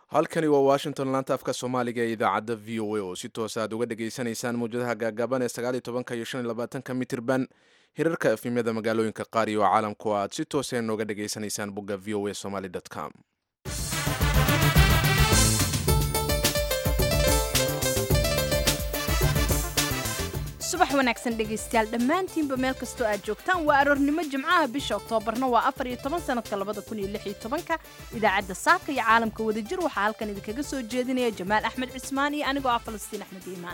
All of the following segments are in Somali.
halkani waa washington laanta afka soomaaliga ee idaacadda v o a oo si toos aad uga dhagaysanaysaan mawjadaha gaagaaban ee sagaaliyo tobanka iyo shan iyo labaatanka mitirban hirarka efimyada magaalooyinka qaar iyo caalamku aad si toosa nooga dhagaysanaysaan bogga v o a somaly com subax wanaagsan dhegaystayaal dhammaantiinba meel kastoo aad joogtaan waa aroornimo jimcaha bisha oktoobarna waa afar iyo toban sanadka labada kun iyo lix iyo tobanka idaacadda saaka iyo caalamka wadajir waxaa halkan idinkaga soo jeedinaya jamaal axmed cismaan iyo anigoo ah falastiin axmed iimaan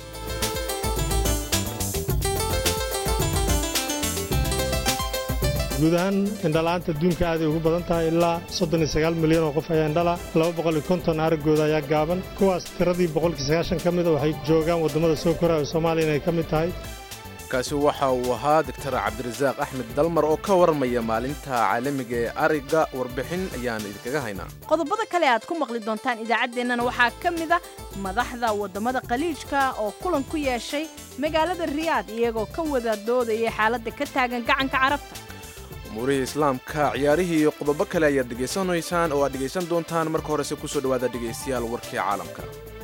guud ahaan indhala-aanta adduunka aaday ugu badan tahay ilaa soddon iyo sagaal milyan oo qof ayaa indhala laba boqol iyo konton araggooda ayaa gaaban kuwaas tiradii boqolkii sagaashan ka mida waxay joogaan waddamada soo koraya oo soomaaliya inay ka mid tahay kaasi waxa uu ahaa doctor cabdirasaaq axmed dalmar oo ka warmaya maalinta caalamiga ee ariga warbixin ayaan idinkaga haynaa qodobada kale aad ku maqli doontaan idaacaddeenana waxaa ka mid a madaxda waddamada khaliijka oo kulan ku yeeshay magaalada riyaad iyagoo ka wada doodayay xaaladda ka taagan gacanka carabta umuurihii islaamka ciyaarihii iyo qodobo kale ayaad dhegaysanaysaan oo aad dhegaysan doontaan marka horese kusoo dhowaada dhegaystayaal warkii caalamka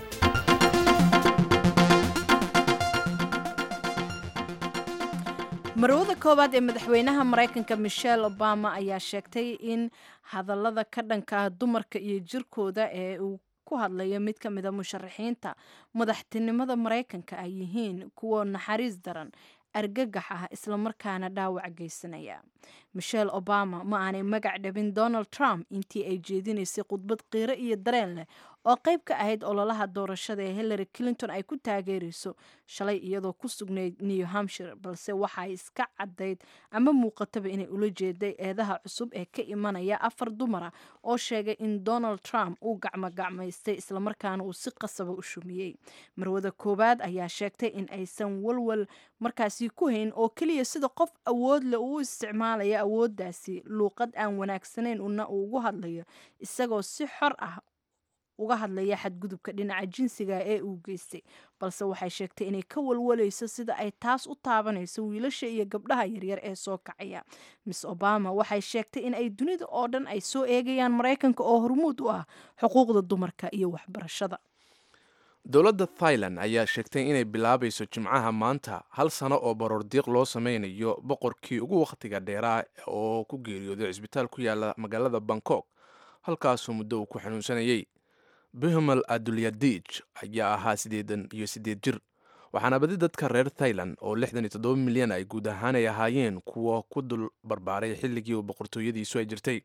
marwada koowaad ee madaxweynaha maraykanka michelle obama ayaa sheegtay in hadallada ka dhanka ah dumarka iyo jirkooda ee uu ku hadlayo mid ka mida musharaxiinta madaxtinimada maraykanka ay yihiin kuwa naxariis daran argagax ah islamarkaana dhaawac geysanaya michelle obama ma aanay magac dhabin donald trump intii ay jeedinaysay khudbad qiiro iyo dareen leh oo qayb ka ahayd ololaha doorashada ee hillary clinton ay ku taageerayso shalay iyadoo ku sugnayd new hampshire balse waxay iska caddayd ama muuqataba inay ula jeeday eedaha cusub ee ka imanaya afar dumara oo sheegay in donald trump uu gacmogacmaystay islamarkaana uu si qasaba u shumiyey marwada koowaad ayaa sheegtay in aysan walwal markaasi ku hayn oo keliya sida qof awood leh uu isticmaalaya awooddaasi luuqad aan wanaagsanayn una uu ugu hadlayo isagoo si xor ah uga hadlaya xadgudubka dhinaca jinsiga ee uu geystay balse waxay sheegtay inay ka walwalayso sida ay taas u taabanayso wiilasha iyo gabdhaha yaryar ee soo kacaya miss obama waxay sheegtay in ay dunida oo dhan ay soo eegayaan maraykanka oo hormuud u ah xuquuqda dumarka iyo waxbarashada dowladda thailand ayaa sheegtay inay bilaabayso jimcaha maanta hal sano oo baroordiiq loo sameynayo boqorkii ugu wakhtiga dheeraa oo ku geeriyooday cisbitaal ku yaala magaalada bangkok halkaasuu muddo uu ku xanuunsanayey bihumal adulyadij ayaa ahaa siddeedan iyo siddeed jir waxaana badi dadka reer thailand oo lixdan iyo toddoba milyan ay guud ahaan ay ahaayeen kuwa ku dul barbaaray xilligii uu boqortooyadiisu ay jirtay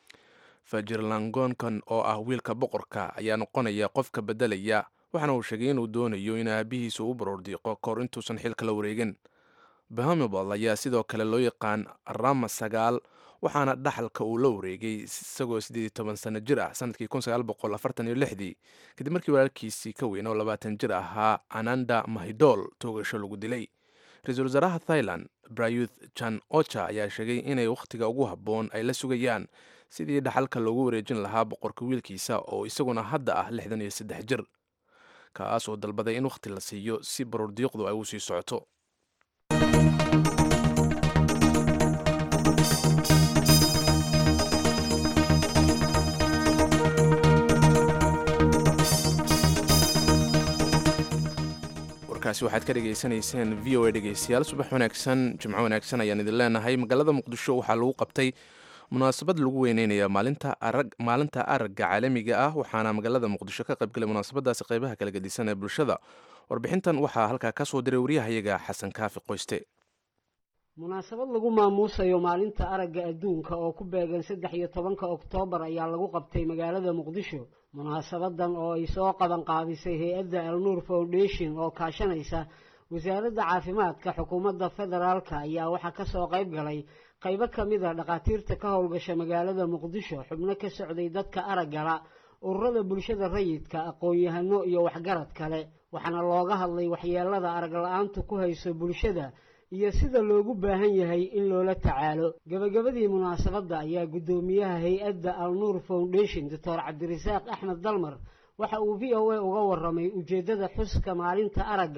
fajirlangonkan oo ah wiilka boqorka ayaa noqonaya qofka beddelaya waxaana uu sheegay inuu doonayo in aabihiisa u baroordiiqo kahor intuusan xilka la wareegin bahamibal ayaa sidoo kale loo yaqaan rama sagaal waxaana dhaxalka uu la wareegay isagoo siddeed iyo toban sano jir ah sanadkii kun sagaal boqol afartan iyo lixdii kadib markii walaalkiisii ka weyn oo labaatan jir ahaa ananda mahidol toogasho lagu dilay ra-iisul wasaaraha thailand brayuth jan ocha ayaa sheegay inay wakhtiga ugu habboon ay la sugayaan sidii dhaxalka loogu wareejin lahaa boqorka wiilkiisa oo isaguna hadda ah lixdan iyo saddex jir kaas oo dalbaday in wakhti la siiyo si baroordiiqdu ay u sii socoto warkaasi waxaad ka dhegaysanayseen v o a dhegaystayaal subax wanaagsan jimco wanaagsan ayaan idin leenahay magaalada muqdisho waxaa lagu qabtay munaasabad lagu weyneynaya maalinta arag maalinta aragga caalamiga ah waxaana magaalada muqdisho ka qaybgalay munaasabadaasi qeybaha kala gedisan ee bulshada warbixintan waxaa halkaa ka soo diray waryahayaga xasan kaafi qoyste munaasabad lagu maamuusayo maalinta aragga adduunka oo ku beegan saddex iyo tobanka oktoobar ayaa lagu qabtay magaalada muqdisho munaasabadan oo ay soo qaban qaadisay hay-adda alnuur foundation oo kaashanaysa wasaaradda caafimaadka xukuumadda federaalka ayaa waxaa kasoo qayb galay qaybo ka mid a dhakhaatiirta ka howlgasha magaalada muqdisho xubno ka socday dadka araggala ururada bulshada rayidka aqoon-yahano iyo waxgarad kale waxaana looga hadlay waxyeelada arag la-aantu ku hayso bulshada iyo sida loogu baahan yahay in loola tacaalo gebagabadii munaasabadda ayaa guddoomiyaha hay-adda alnuur foundation doctor cabdirasaaq axmed dalmar waxa uu v o a uga waramay ujeeddada xuska maalinta aragga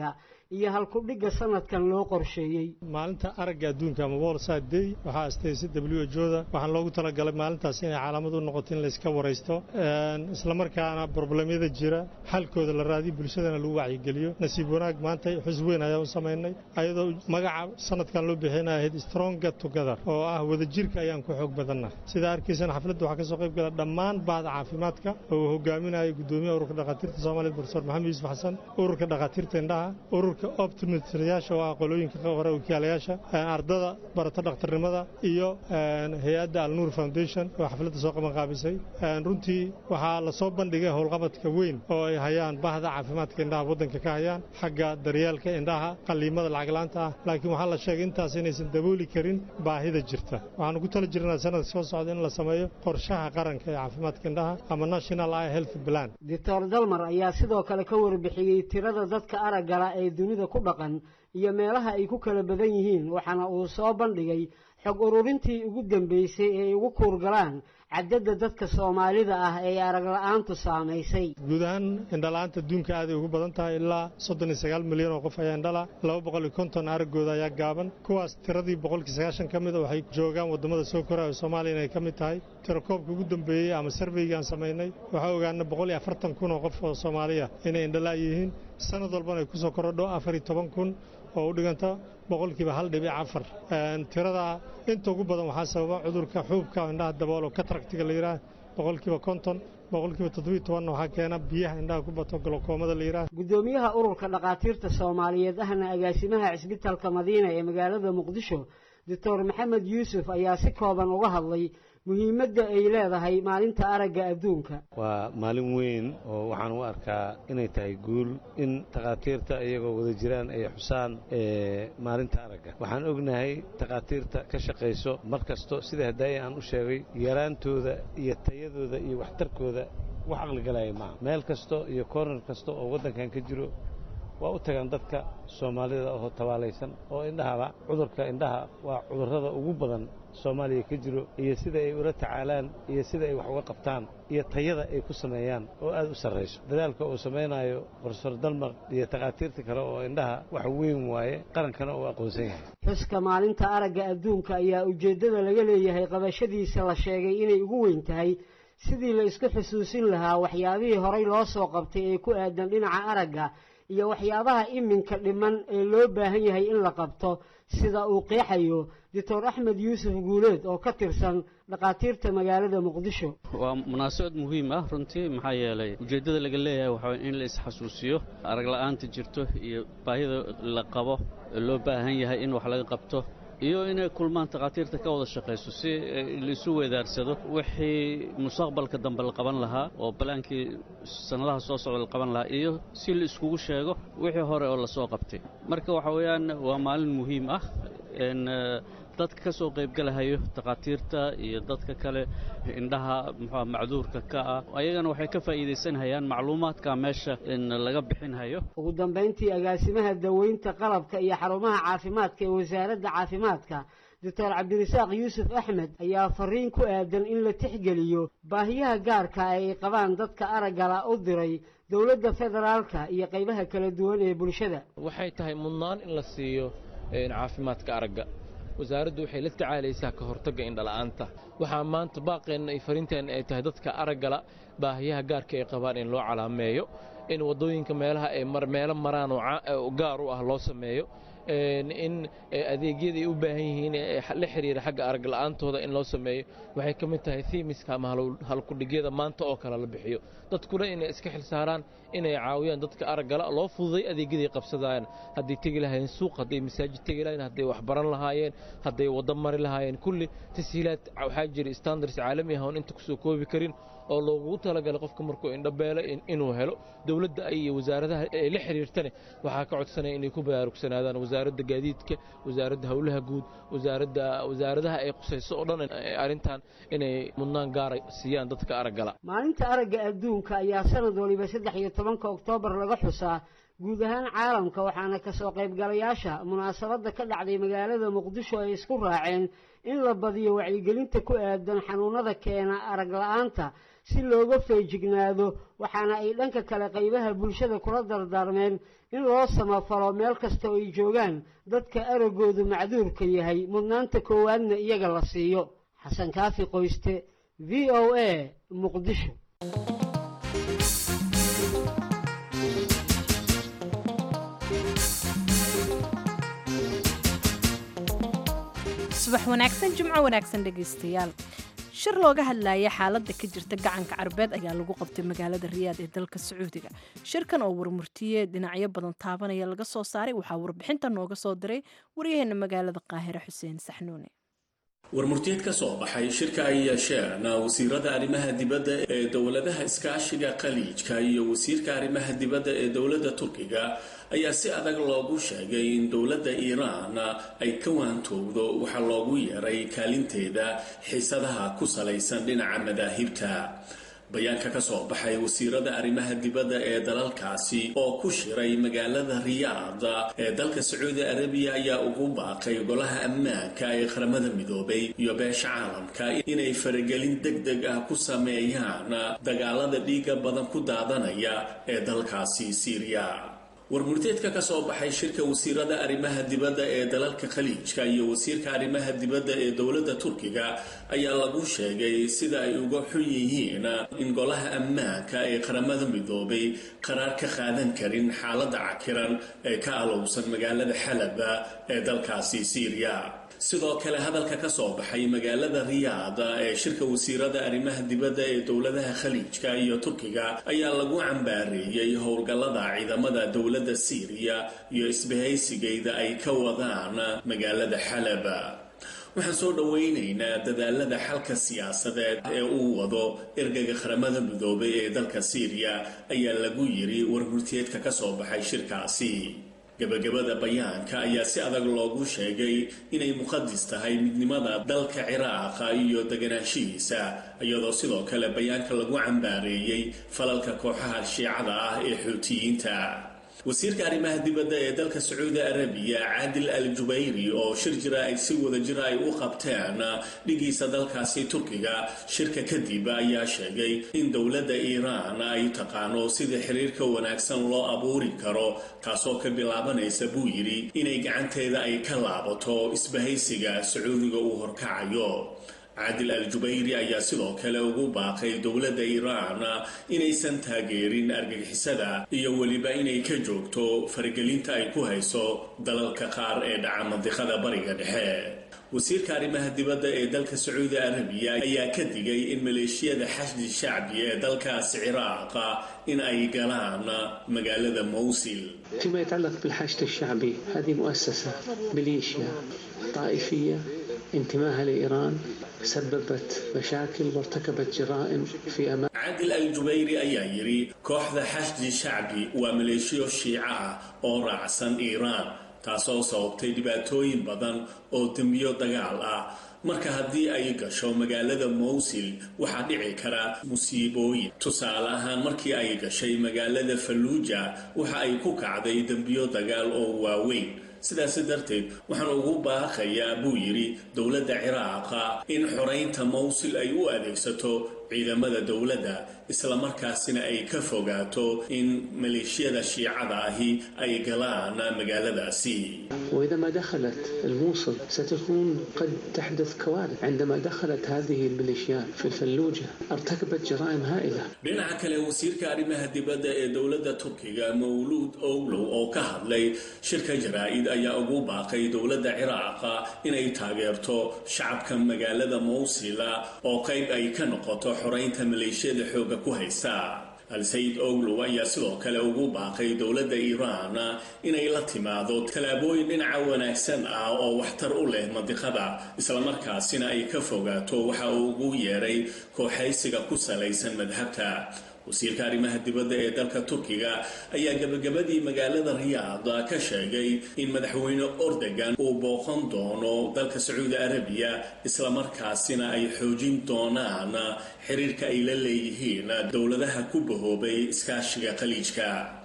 iyo halkudhigga sanadkan loo qorsheeyey maalinta aragga adduunka ama wolside day waxaa astaysay w h o da waxaan loogu talagalay maalintaas inay calaamad u noqoto in layska waraysto islamarkaana broblemyada jira xalkooda la raadiyo bulshadana lagu wacyigeliyo nasiib wanaag maanta xus weyn ayaan u samaynay ayadoo magaca sanadkan loo bixina ahayd stronga together oo ah wadajirka ayaan ku xoog badanna sidaa arkaysana xafladda waxaa ka soo qayb gala dhammaan bahda caafimaadka oo uu hogaaminayo gudoomiyaha ururka dhakhaatiirta soomaaliyed profesor maxamed yuusuf xasan ururka dhakhaatiirta indhaha ururka optometriyaasha oo ah qolooyinka hore wakiilayaasha ardada barata dhakhtarnimada iyo hay-adda alnuur foundation oo xafladda soo qaban qaabisay runtii waxaa la soo bandhigay howlqabadka weyn oo ay hayaan bahda caafimaadka indhaha waddanka ka hayaan xagga daryeelka indhaha qalliimada lacaglaanta ah laakiin waxaa la sheegay intaas inaysan dabooli karin baahida jirta waxaanu ku tala jirnaa sanadka soo socda in la sameeyo qorshaha qaranka ee caafimaadka indhaha ama national eye health plan doctor dalmar ayaa sidoo kale ka warbixiyey tirada dadka araggala ee dunida ku dhaqan iyo meelaha ay ku kala badan yihiin waxaana uu soo bandhigay xog ururintii ugu dambeysay ee ay ugu kuurgalaan cadadda dadka soomaalida ah ee aragla'aantu saamaysay guud ahaan indhala'aanta adduunka aaday ugu badan tahay ilaa soddon iyo sagaal milyan oo qof ayaa indhala laba boqol iyo konton araggooda ayaa gaaban kuwaas tiradii boqolkii sagaashan ka mida waxay joogaan waddamada soo koraya oo soomaaliya inay ka mid tahay tirakoobka ugu dambeeyey ama sarveyga aan samaynay waxaa ogaana boqol iyo afartan kun oo qof oo soomaaliya inay indhala' yihiin sanad walbana ay ku soo korodho afar iyo toban kun oo u dhiganta boqolkiiba hal dhibic afar tirada inta ugu badan waxaa sababa cudurka xuubka indhaha dabool oo kataractiga la yidhaah boqolkiiba konton boqolkiiba toddobiyo tobanna waxaa keena biyaha indhaha ku bato golokoomada la yidhaah guddoomiyaha ururka dhakhaatiirta soomaaliyeed ahna agaasimaha cisbitalka madiina ee magaalada muqdisho doctor maxamed yuusuf ayaa si kooban uga hadlay muhiimadda ay leedahay maalinta aragga adduunka waa maalin weyn oo waxaan u arkaa inay tahay guul in takhaatiirta iyagoo wada jiraan ay xusaan maalinta aragga waxaan ognahay takhaatiirta ka shaqayso mar kasto sida hadaaye aan u sheegay yaraantooda iyo tayadooda iyo waxtarkooda wax aqligalaya maaha meel kasto iyo kornar kasta oo waddankan ka jiro waa u tagaan dadka soomaalida oo tabaalaysan oo indhahaba cudurka indhaha waa cudurrada ugu badan soomaaliya ka jiro iyo sida ay ula tacaalaan iyo sida ay wax uga qabtaan iyo tayada ay ku sameeyaan oo aad u sarrayso dadaalka uu samaynayo brofesor dalmar iyo takhaatiirta kale oo indhaha wax weyn waaye qarankana uu aqoonsan yahay xuska maalinta aragga adduunka ayaa ujeeddada laga leeyahay qabashadiisa la sheegay inay ugu weyn tahay sidii la isku xusuusin lahaa waxyaabihii horay loo soo qabtay ee ku aadan dhinaca aragga iyo waxyaabaha iminka dhiman ee loo baahan yahay in la qabto sida uu qeexayo doctor axmed yuusuf guuleed oo ka tirsan dhakhaatiirta magaalada muqdisho waa munaasabad muhiim ah runtii maxaa yeelay ujeeddada laga leeyahay waxaa in la isxasuusiyo aragla'aanta jirto iyo baahida la qabo loo baahan yahay in wax laga qabto iyo inay kulmaan takhaatiirta ka wada shaqayso si laisu weedaarsado wixii mustaqbalka dambe la qaban lahaa oo balaankii sannadaha soo socda la qaban lahaa iyo si la iskugu sheego wixii hore oo lasoo qabtay marka waxa weeyaan waa maalin muhiim ah dadka ka soo qaybgalahayo takhaatiirta iyo dadka kale indhaha muxua macduurka ka ah ayagana waxay ka faa'iidaysanhayaan macluumaadka meesha in laga bixinhayo ugu dambayntii agaasimaha daweynta qalabka iyo xarumaha caafimaadka ee wasaaradda caafimaadka doctor cabdirasaaq yuusuf axmed ayaa fariin ku aadan in la tixgeliyo baahiyaha gaarka ay qabaan dadka araggala u diray dowladda federaalka iyo qaybaha kala duwan ee bulshada waxay tahay mudnaan in la siiyo caafimaadka aragga wasaaraddu waxay la tacaalaysaa ka hortagga indhala'aanta waxaa maanta baaqeenna ay fariinteenna ay tahay dadka araggala baahiyaha gaarka ay qabaan in loo calaameeyo in waddooyinka meelaha ay meelo maraan oo gaar u ah loo sameeyo in adeegyada ay u baahan yihiin la xiriira xagga aragla'aantooda in loo sameeyo waxay ka mid tahay thiimiska ama halkudhigyada maanta oo kale la bixiyo dadkuna inay iska xilsaaraan inay caawiyaan dadka araggala loo fududay adeegyaday qabsadayaan hadday tegi lahaayeen suuq hadday masaajid tegi lahayen hadday wax baran lahaayeen hadday waddo mari lahaayeen kulli tashiilaad waxaa jira standards caalami ah oon inta kusoo koobi karin oo loogu talagalay qofka markuu indhabeelo inuu helo dowladda iyo wasaaradaha ay la xiriirtane waxaa ka codsanaya inay ku baraarugsanaadaan wasaaradda gaadiidka wasaaradda howlaha guud wasaaradda wasaaradaha ay qusayso oo dhan arrintan inay mudnaan gaara siiyaan dadka araggala maalinta aragga adduunka ayaa sanad waliba saddex iyo tobanka oktoobar laga xusaa guud ahaan caalamka waxaana ka soo qaybgalayaasha munaasabadda ka dhacday magaalada muqdisho ay isku raaceen in la badiyo wacyigelinta ku aadan xanuunada keena arag la'aanta si looga feejignaado waxaana ay dhanka kale qaybaha bulshada kula dardaarmeen in loo samafalo meel kasta oo ay joogaan dadka araggoodu macduurka yahay mudnaanta koowaadna iyaga la siiyo xasan kaafi qoyste v o a muqdisho subax wanaagsan jimco wanaagsan dhegaystayaal shir looga hadlaya xaaladda ka jirta gacanka carbeed ayaa lagu qabtay magaalada riyaad ee dalka sacuudiga shirkan oo warmurtiye dhinacyo badan taabanaya laga soo saaray waxaa warbixinta nooga soo diray waryaheena magaalada qaahire xuseen saxnuune warmurtiyeed ka soo baxay shirka ay yeesheen wasiirada arrimaha dibadda ee dowladaha iskaashiga khaliijka iyo wasiirka arrimaha dibadda ee dowladda turkiga ayaa si adag loogu sheegay in dowladda iiraan ay ka waantowdo waxaa loogu yeeray kaalinteeda xiisadaha ku salaysan dhinaca madaahibta bayaanka ka soo baxay wasiirada arrimaha dibadda ee dalalkaasi oo ku shiray magaalada riyaad ee dalka sacuudi arabiya ayaa ugu baaqay golaha ammaanka ee qaramada midoobay iyo beesha caalamka inay faragelin deg deg ah ku sameeyaan dagaalada dhiiga badan ku daadanaya ee dalkaasi siiriya warmurteedka ka soo baxay shirka wasiirada arrimaha dibadda ee dalalka khaliijka iyo wasiirka arrimaha dibadda ee dowladda turkiga ayaa lagu sheegay sida ay uga xun yihiin in golaha ammaanka ee qaramada midoobay qaraar ka qaadan karin xaaladda cakiran ee ka alowsan magaalada xalaba ee dalkaasi siiriya sidoo kale hadalka ka soo baxay magaalada riyaad ee shirka wasiirada arrimaha dibadda ee dowladaha khaliijka iyo turkiga ayaa lagu cambaareeyey howlgallada ciidamada dowladda siiriya iyo isbahaysigayda ay ka wadaan magaalada xalaba waxaan soo dhowaynaynaa dadaalada xalka siyaasadeed ee uu wado ergaga qaramada midoobay ee dalka siiriya ayaa lagu yiri warmurtiyeedka ka soo baxay shirkaasi gabagabada bayaanka ayaa si adag loogu sheegay inay muqadis tahay midnimada dalka ciraaqa iyo deganaanshihiisa iyadoo sidoo kale bayaanka lagu cambaareeyey falalka kooxaha shiicada ah ee xuutiyiinta wasiirka arrimaha dibadda ee dalka sacuudi arabiya caadil al jubayri oo shir jira ay si wada jira ay u qabteen dhigiisa dalkaasi turkiga shirka kadib ayaa sheegay in dowladda iiraan ay taqaano sida xiriirka wanaagsan loo abuuri karo taasoo ka bilaabanaysa buu yidhi inay gacanteeda ay ka laabato isbahaysiga sacuudiga uu horkacayo caadil al jubayri ayaa sidoo kale ugu baaqay dowladda iiraan inaysan taageerin argagixisada iyo weliba inay ka joogto faragelinta ay ku hayso dalalka qaar ee dhaca mandiqada bariga dhexe wasiirka arrimaha dibadda ee dalka sacuudi arabiya ayaa ka digay in maleeshiyada xashdi shacbi ee dalkaasi ciraaqa in ay galaan magaalada mowsil فيما يتعلق بالحشد الشعبي هذه مؤسسة ميليشيا طائفية انتماها لإيران سببت مشاكل وارتكبت جرائم في أمام caadil al jubayri ayaa yidhi kooxda xashdi shacbi waa maleeshiyo shiico ah oo raacsan iiraan taasoo sababtay dhibaatooyin badan oo dembiyo dagaal ah marka haddii ay gasho magaalada mowsil waxaa dhici kara musiibooyin tusaale ahaan markii ay gashay magaalada falluuja waxa ay ku kacday dembiyo dagaal oo waaweyn sidaasi darteed waxaan ugu baaqayaa buu yidhi dowladda ciraaqa in xoraynta mowsil ay u adeegsato ciidamada dowladda islamarkaasina ay ka fogaato in maleeshiyada shiicada ahi ay galaan magaaladaasi وإذا ما دخلت الموصل ستكون قد تحدث كوارث عندما دخلت هذه الميليشيات في الفلوجة ارتكبت جرائم هائلة dhinaca kale wasiirka arrimaha dibadda ee dowladda turkiga mawluud owlow oo ka hadlay shirka jaraa-id ayaa ugu baaqay dowladda ciraaqa inay taageerto shacabka magaalada mowsila oo qayb ay ka noqoto xoraynta maleeshiyada xooga ku haysa al-sayid owlow ayaa sidoo kale ugu baaqay dowladda iiraan inay la timaado tallaabooyin dhinaca wanaagsan ah oo waxtar u leh mandiqada islamarkaasina ay ka fogaato waxa uu ugu yeeray kooxaysiga ku salaysan madhabta wasiirka arrimaha dibadda ee dalka turkiga ayaa gabagabadii magaalada riyaad ka sheegay in madaxweyne ordogan uu booqan doono dalka sacuudi arabiya islamarkaasina ay xoojin doonaan xiriirka ay la leeyihiin dowladaha ku bahoobay iskaashiga khaliijka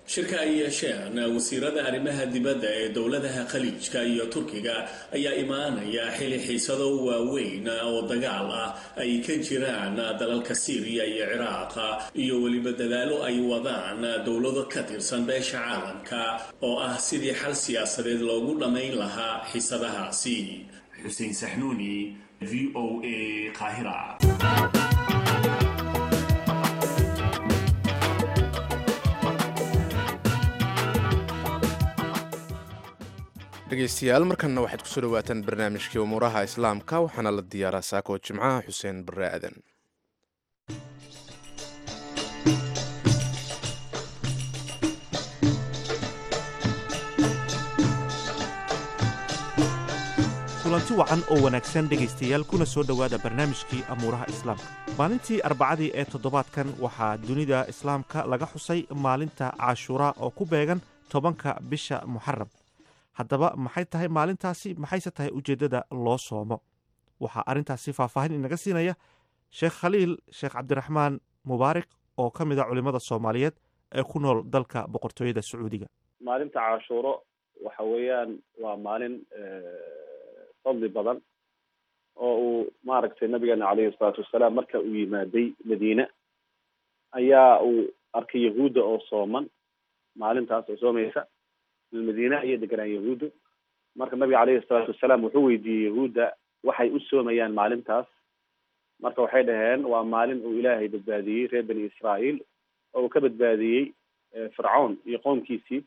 shirka ay yeesheen wasiirada arrimaha dibadda ee dowladaha khaliijka iyo turkiga ayaa imaanaya xili xiisado waaweyn oo dagaal ah ay ka jiraan dalalka siiriya iyo ciraaq iyo weliba dadaalo ay wadaan dowlado ka tirsan beesha caalamka oo ah sidii xal siyaasadeed loogu dhammayn lahaa xiisadahaasi xuseen saxnuuni v o a qaahira dhegeystayaal markanna waxaad kusoo dhawaataan barnaamijkii umuuraha islaamka waxaana la diyaaraa saako jimcaha xuseen barre aadan kulanti wacan oo wanaagsan dhegaystayaal kuna soo dhowaada barnaamijkii amuuraha islaamka maalintii arbacadii ee toddobaadkan waxaa dunida islaamka laga xusay maalinta cashuuraa oo ku beegan tobanka bisha muxaram haddaba maxay tahay maalintaasi maxayse tahay ujeeddada loo soomo waxaa arrintaasi faahfaahin inaga siinaya sheekh khaliil sheekh cabdiraxmaan mubaarak oo ka mid a culimmada soomaaliyeed ee ku nool dalka boqortooyada sacuudiga maalinta cashuuro waxa weeyaan waa maalin fadli badan oo uu maaragtay nabigeena caleyhi salaatu wasalaam marka uu yimaaday madiine ayaa uu arkay yahuudda oo sooman maalintaas oo soomaysa madiine ayay deganaan yahuuddu marka nabiga caleyhi salaatu wasalaam wuxuu weydiiyey yahuudda waxay u soomayaan maalintaas marka waxay dhaheen waa maalin uu ilaahay badbaadiyey reer bani israa'iil oo uu ka badbaadiyey fircawn iyo qoomkiisii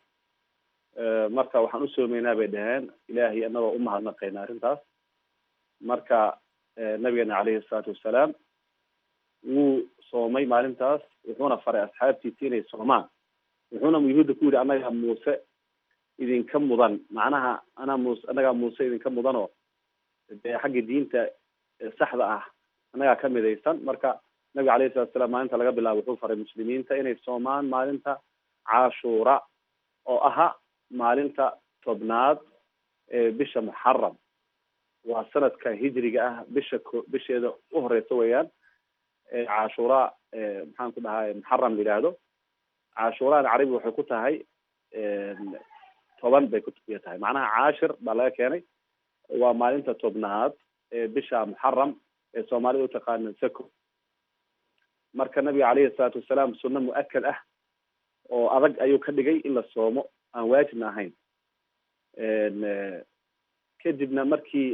marka waxaan u soomaynaa bay dhaheen ilaahay anagoo umahadnaqayna arrintaas marka nabigeena caleyhi salaatu wasalaam wuu soomay maalintaas wuxuuna faray asxaabtiisi inay soomaan wuxuuna yuhuudda ku yidhi annaga muuse idinka mudan macnaha anaa muuse annagaa muuse idinka mudanoo dee xagga diinta saxda ah annagaa ka midaysan marka nabiga alayhi salatu salaam maalinta laga bilaabo wuxuu faray muslimiinta inay soomaan maalinta cashuura oo aha maalinta tobnaad ee bisha muxaram waa sanadka hijriga ah bisha ko bisheeda u horeysa weeyaan cashuura maxaan ku dhahay muxaram la yidhaahdo cashuuraan carabi waxay ku tahay toban bay ku tahay macnaha caashir baa laga keenay waa maalinta tobnaad ee bisha muxaram ee soomaalida utaqaana sako marka nabiga caleyhi salaatu wasalaam sunno mu-akad ah oo adag ayuu ka dhigay in la soomo aan waajibna ahayn kadibna markii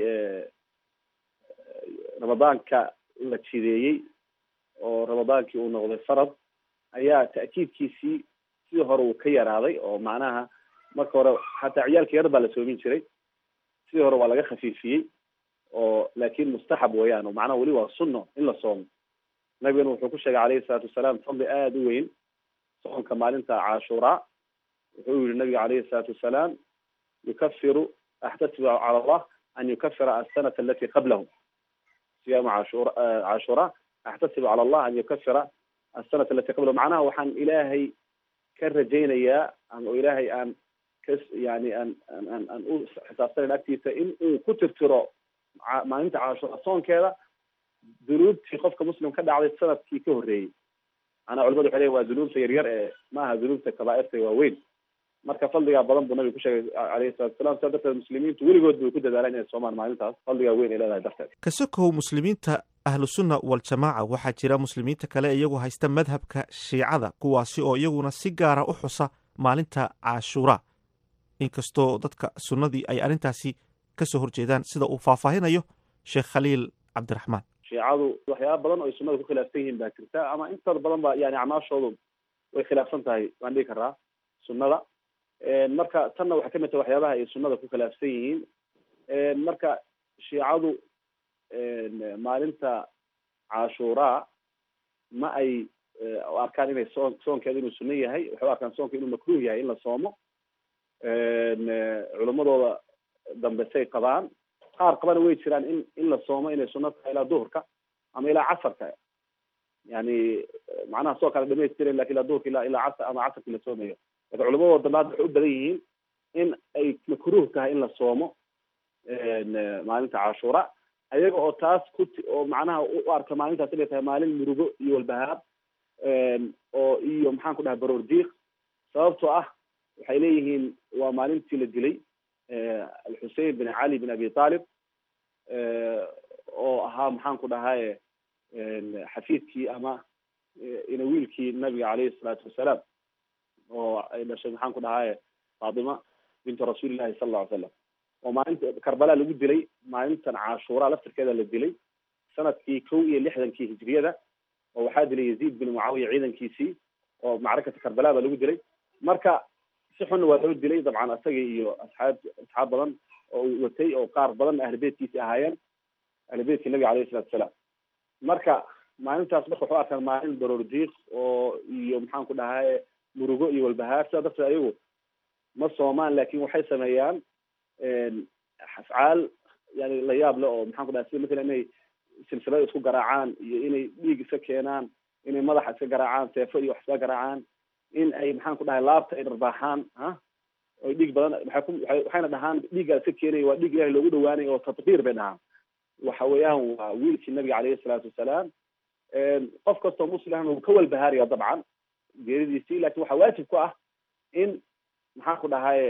ramadaanka la jideeyey oo ramadaankii uu noqday farad ayaa ta'kiidkiisii sidii hore uu ka yaraaday oo macnaha marka hore hataa ciyaalka yar baa la soomin jiray sidii hore waa laga khafiifiyey oo laakin mustaxab weeyaan oo macnaha weli waa sunno in la soomo nabigana wuxuu ku sheegay caleyhi salaatu wasalaam fadli aada u weyn soonka maalinta cashuuraa wuxuu yihi nabiga caleyhi salaatu wasalaam yukafiru axtasibu cala allah an yukafira asanata alati qablahu siyaamu cashur cashuura axtasibu cala allah an yukafira asanata alati qablahu macnaha waxaan ilaahay ka rajaynayaa ama ilaahay aan ka yani aan aan aan u xisaabsanayn agtiisa in uu ku tirtiro maalinta cashuura soonkeeda dunuubtii qofka muslim ka dhacday sanadkii ka horreeyey manaa culimadu waxay leyin waa dunuubta yaryar ee maaha dunuubta kabaairta waaweyn marka fadligaa badan buu nabiga ku sheegay caleyhi salatu wasalaam sidaa darteed muslimiintu weligood bay ku dadaalaan inay soomaan maalintaas fadligaa weyn ay leedahay darteed kasokow muslimiinta ahlusunna waljamaaca waxaa jira muslimiinta kale iyagu haysta madhabka shiicada kuwaasi oo iyaguna si gaara u xusa maalinta cashuura inkastoo dadka sunnadii ay arrintaasi kasoo horjeedaan sida uu faahfaahinayo sheekh khaliil cabdiraxmaan shiicadu waxyaaba badan oo ay sunnada ku khilaafsan yihiin baa jirta ama intooda badan ba yani acmaashoodu way khilaafsan tahay waan dhigi karaa sunnada marka tanna waxay kamid tahay waxyaabaha ay sunnada ku khilaafsan yihiin marka shiicadu maalinta cashuuraa ma ay arkaan inay soon soonkeeda inuu sunno yahay waxay u arkaan soonka inuu makruh yahay in la soomo culimadooda dambe say qabaan qaar qabana way jiraan in in la soomo inay sunno tahay ilaa duhurka ama ilaa casarka yani macnaha soo kale dhamaystiren lakin ilaa duhurka ila ilaa casar ama casarkii la soomayo lakin culimadooda dambe hadda waxay u badan yihiin in ay makruh tahay in la soomo maalinta cashuura ayaga oo taas ku oo macnaha u arka maalintaas inay tahay maalin murugo iyo walbahaab oo iyo maxaan ku dhahay baroor diiq sababtoo ah waxay leeyihiin waa maalintii la dilay alxusein bin cali bin abi talib oo ahaa maxaan ku dhahaye xafiidkii ama ina wiilkii nabiga caleyhi salaatu wasalaam oo ay dhashay maxaan ku dhahaye faatima bintu rasuulillahi sala alla ly slam oo maalinta karbala lagu dilay maalintan cashuura laftirkeeda la dilay sanadkii kow iyo lixdankii hijriyada oo waxaa dilay yaziid bin mucaawiya ciidankiisii oo macrakata karbala baa lagu dilay marka si xunna waa loo dilay dabcan asaga iyo asxaab asxaab badan oo uu watay oo qaar badan ahlibeytkiisi ahaayeen ahlibeytkii nabiga alayhi salatu wasalaam marka maalintaas marka waxu arkaan maalin baroor diiq oo iyo maxaan ku dhahaye murugo iyo walbahaar sidaa darteed ayagu ma soomaan laakin waxay sameeyaan afcaal yani la yaab le oo maxaan ku dhahay sida matala inay silsilada isku garaacaan iyo inay dhiig iska keenaan inay madaxa iska garaacaan seefo iyo wax iska garaacaan in ay maxaan ku dhahay laabta ay dharbaaxaan ha oy dhiig badan waxay ku waay waxayna dhahaan dhiiggaa iska keenaya waa dhiig ilahi loogu dhawaanay oo tatbiir bay dhahaan waxa weeyaan waa wiilkii nabiga caleyhi salaatu wasalaam qof kastoo muslimna wuu ka walbahaaraya dabcan geeridiisii lakin waxaa waajib ku ah in maxaan ku dhahaye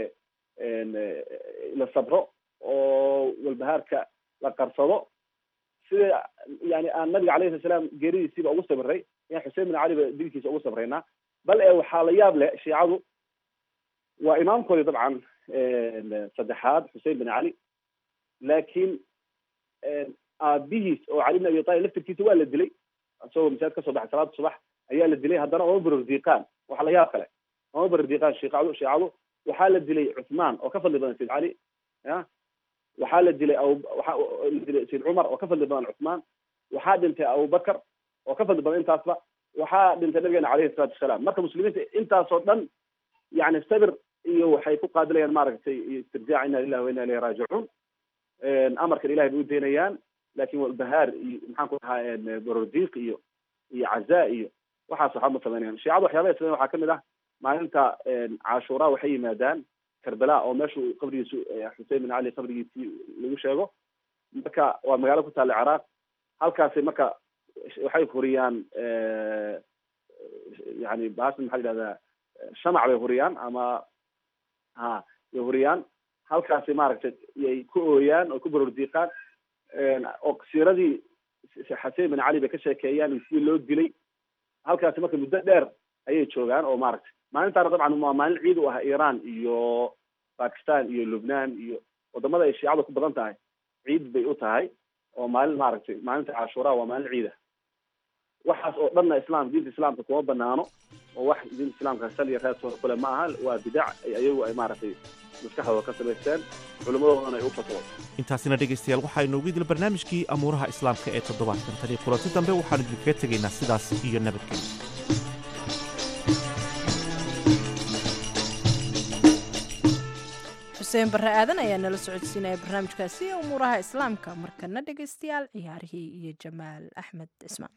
la sabro oo walbahaarka la qarsado sida yani aan nabiga alayhi sala salaam geeridiisiiba ugu sabiray yan xusein bin cali ba dilkiisa ugu sabraynaa bal e waxaa la yaab leh shiicadu waa imaamkoodii dabcan saddexaad xusein bin cali laakiin aabihiis oo cali bin abi talib laftirkiisa waa la dilay isagoo masaajid kasoo baxay salaada subax ayaa la dilay haddana oma barordiiqaan waxa la yaab kale oma barordiiqaan shiicadu shiicadu waxaa la dilay cuthmaan oo ka fadli badan sayd cali ya waxaa la dilay abu waxaa la dilay sayd cumar oo ka fadli badan cuthmaan waxaa dhintay abubakar oo ka fadli badan intaasba waxaa dhintay nabigeena caleyhi salaatu wasalaam marka muslimiinta intaasoo dhan yani sabir iyo waxay ku qaadilayaan maaragtay istirjaac ina lillahi wa ina ilayhi raajicuun amarkan ilahay bay u daynayaan lakin walbahaar iyo maxaan ku dhahaa barordiiq iyo iyo cazaa iyo waxaas waxba ma sameynayaan shiicada waxyaabaha sameyan waxaa kamid ah maalinta cashuura waxay yimaadaan karbala oo meeshu qabrigiisu xusein bin cali qabrigiisii lagu sheego marka waa magaalo ku taalla ciraaq halkaasi marka waxay huriyaan yani baashan maxaa yidhahdaa shamac bay huriyaan ama ha bay huriyaan halkaasi maaragtay yay ku ooyaan oo ku barordiiqaan oo siiradii xasein bin cali bay ka sheekeeyaan iyo sidii loo dilay halkaasi marka muddo dheer ayay joogaan oo maaragtay maalintaana dabcan waa maalin ciid u ah iran iyo bakistan iyo lubnaan iyo wadamada ay shiicada ku badan tahay ciid bay u tahay oo maalin maaragtay maalinta cashuura waa maalin ciida waxaas oo dhanna islam diinta islaamka kuma banaano oo wax diinta islaamka sal iyo reer kule ma aha waa bidac ayagu ay maaragtay maskaxdooda ka samaysteen culimmadoodana ay u fatwo intaasina dhegaystayaal waxaa inoogu idil barnaamijkii amuuraha islaamka ee toddobaadkan tan iyo kulanti dambe waxaanu idinkaga tegaynaa sidaas iyo nabadgelyo xuseen barre aadan ayaa nala socodsiinaya barnaamijkaasi umuuraha islaamka markana dhegaystayaal ciyaarihii iyo jamaal axmed cismaan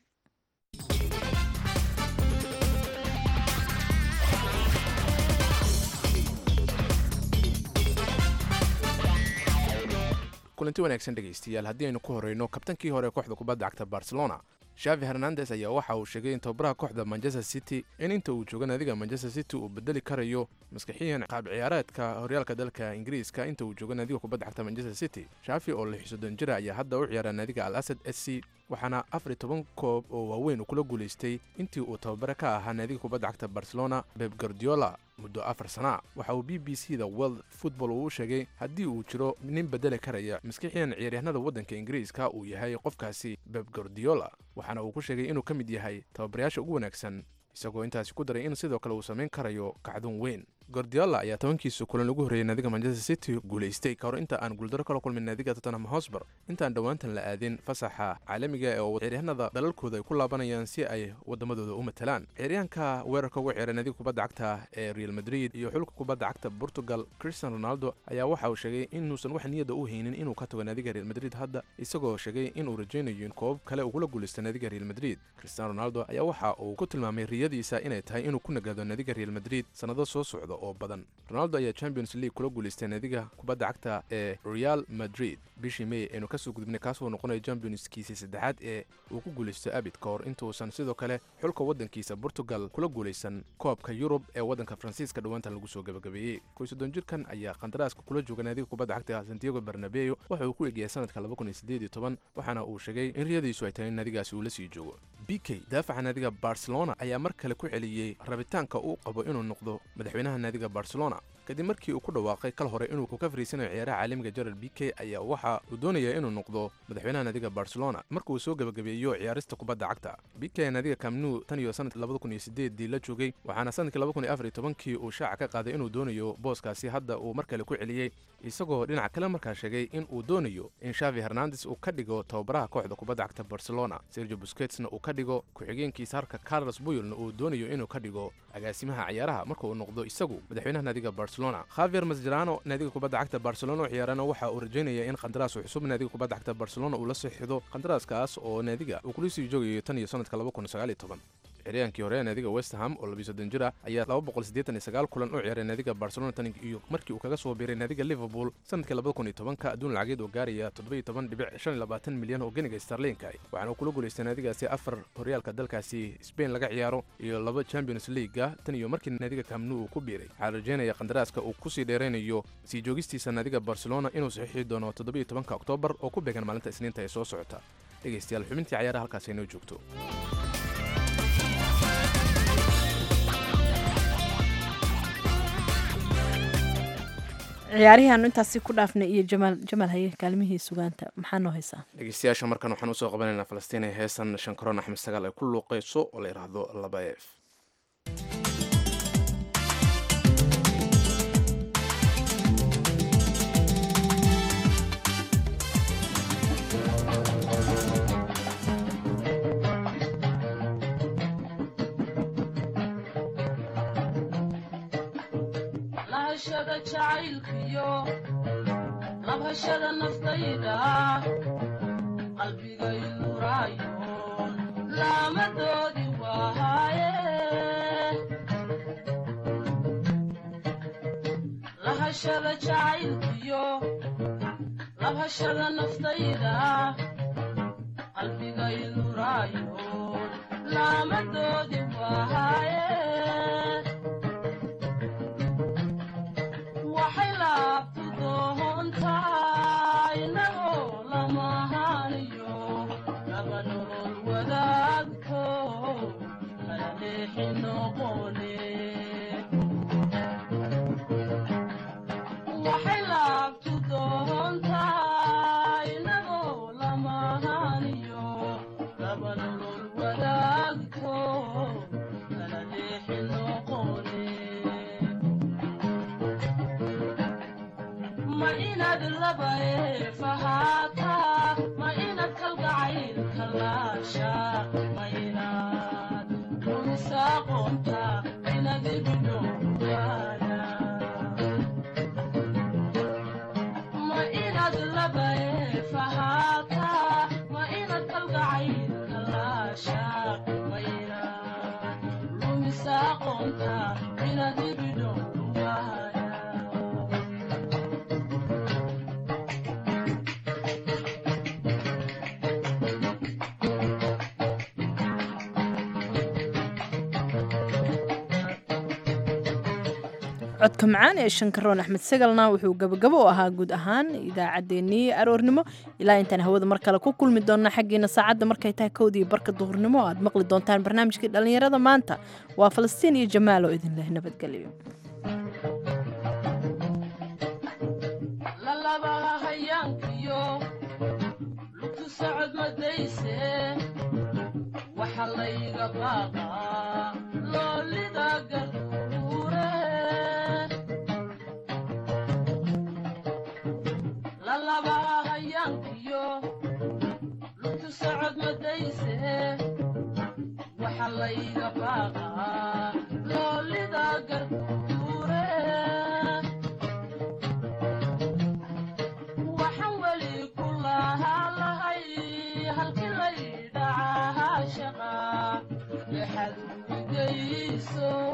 kulanti wanaagsan dhegaystayaal haddii aynu ku horeyno kabtankii hore ee kooxda kubadda cagta barcelona shavi hernandes ayaa waxa uu sheegay in tababaraha kooxda manchester city in inta uu jooga naadiga manchester city uu bedeli karayo maskixiyan qaab ciyaareedka horyaalka dalka ingiriiska inta uu jooga naadiga kubadda cagta manchester city shafi oo lix soddon jira ayaa hadda u ciyaara naadiga al asad s c waxaana afar iyo toban koob oo waaweyn uu kula guulaystay intii uu tababare ka ahaa naadiga kubadda cagta barcelona beb gardiola muddo afar sana waxa uu b b c da world football uu sheegay haddii uu jiro nin bedeli karaya maskixiyan ciyaaryahanada waddanka ingiriiska uu yahay qofkaasi beb gardiola waxaana uu ku sheegay inuu ka mid yahay tababarayaasha ugu wanaagsan isagoo intaasi ku daray in sidoo kale uu samayn karayo kacdun weyn gordiola ayaa tobankiisa kulan ugu horreeyay naadiga manchester city guulaystay ka hor inta aan guuldaro kala kulmin naadiga tottenham hosber intaan dhowaantan la aadin fasaxa caalamiga ee oo ciyaaryahanada dalalkooda ay ku laabanayaan si ay waddamadooda u matalaan ciyaaryahanka weerarka uga ciyaara naadiga kubadda cagta ee real madrid iyo xulka kubadda cagta portugal christian ronaldo ayaa waxa uu sheegay inuusan wax niyadda u haynin inuu ka tago naadiga real madrid hadda isagoo sheegay inuu rajaynayo in koobab kale ugula guulaysta naadiga real madrid christian ronaldo ayaa waxa uu ku tilmaamay riyadiisa inay tahay inuu ku nagaado naadiga real madrid sannado soo socda oo badan ronaldo ayaa champions league kula guulaystay naadiga kubadda cagta ee real madrid bishii may aynu kasoo gudubnay kaasoo noqonaya championskiisii saddexaad ee uu ku guulaysto abid ka hor intuusan sidoo kale xulka waddankiisa portugal kula guulaysan koobka yurub ee waddanka faransiiska dhowaantan lagu soo gabagabeeyey koysoddon jirkan ayaa qandaraaska kula jooga naadiga kubadda cagta santiago bernabeo waxa uu ku eegyahay sanadka waxaana uu sheegay in riyadiisu ay tahay in naadigaasi uu la sii joogo b k daafaca naadiga barcelona ayaa mar kale ku celiyey rabitaanka uu qabo inuu noqdo madaxweynaha naadiga barcelona kadib markii uu ku dhawaaqay kal hore inuu ka fariisanayo ciyaaraha caalamiga gerald b k ayaa waxa uu doonaya inuu noqdo madaxweynaha naadiga barcelona marka uu soo gebagabeeyo ciyaarista kubadda cagta b k naadiga kamnu tan iyo sanadkii labada kun iyo sideedii la joogay waxaana sanadkii laba kun iyo afar iyo tobankii uu shaaca ka qaaday inuu doonayo booskaasi hadda uu mar kale ku celiyey isagoo dhinaca kale markaa sheegay in uu doonayo in shavi hernandes uu ka dhigo tababaraha kooxda kubadda cagta barcelona sergio busketsna uu ka dhigo ku-xigeenkiisa harka carlos buyolna uu doonayo inuu ka dhigo agaasimaha ciyaaraha marka uu noqdo isagu madaxweynaha naadiga barcelona khavier masjerano naadiga kubadda cagta barcelona oo ciyaarana waxa uu rajaynaya in qandaraas cusub naadiga kubadda cagta barcelona uu la sixido qandaraaskaas oo naadiga uu kula sii joogayo tan iyo sanadka ciryaankii hore naadiga westham oo labiyo soddon jir ah ayaa laba boqol siddeetan iyo sagaal kulan u ciyaaray naadiga barcelona tan iyo markii uu kaga soo biiray naadiga liverpool sanadkii labada kun iyo tobanka adduun lacageed oo gaaraya toddobiyo toban dhibic shan iyo labaatan milyan oo geniga starlinka waxaana uu kula guulaystay naadigaasi afar horyaalka dalkaasi spain laga ciyaaro iyo laba champions leaguega tan iyo markii naadiga kamnu uu ku biiray waxaa rajaynaya qandaraaska uu kusii dheeraynayo sii joogistiisa naadiga barcelona inuu saxiixi doono toddobiyo tobanka oktoobar oo ku beegan maalinta isniinta ee soo socota dhegaystayaal xubintii cayaaraha halkaas inoo joogto ciyaarihii aanu intaasi ku dhaafnay iyo jamaal jamaal haye kaalmihii sugaanta maxaa noo haysaa dhegeystayaasha markan waxaan usoo qabanaynaa falastiin ee heesan shankaroon axmed sagaal ay ku luuqayso oo la yidhaahdo laba eef lahashada jacaylkiyo labhashada naftayda qalbigay nuraayo laamadoodi waaye lahashada jacaylkiyo labhashada naftayda qalbigay nuraayo laamadoodi waaye waxay laabtu doontaa inagoo lamahaaniyo laba nolol wadaagto kala leexi noqone waxay laabtu doontaa inagoo lamahaaniyo laba nolol wadaagto kala leexi noqone ma inaad laba eefahaataa ma inaad kalgacaylka laasha ma inaad rumisaaqoonta inaad ibidhowgaana ma inaad laba eefahaataa ma inaad kalgacaylka laasha ma inaad rumisaaqoonta inaad ibidhowgaana codka macaan ee shankaroon axmed sagalna wuxuu gabagabo u ahaa guud ahaan idaacaddeenii aroornimo ilaa intaan hawada mar kale ku kulmi doonna xaggiina saacadda markay tahay kowdii barka duhurnimo aad maqli doontaan barnaamijkii dhallinyarada maanta waa falastiin iyo jamaal oo idin leh nabadgelyo lalabaha hayaankiyo lugtu socod madayse waxa layga baaqaa loolida garduure lalabaha hayaankiyo lugtu socod madayse waxa layga baaqaa loolida garduure waxaan weli ku lahaa lahay halkii laydhacaha shaqa lexad ugeyso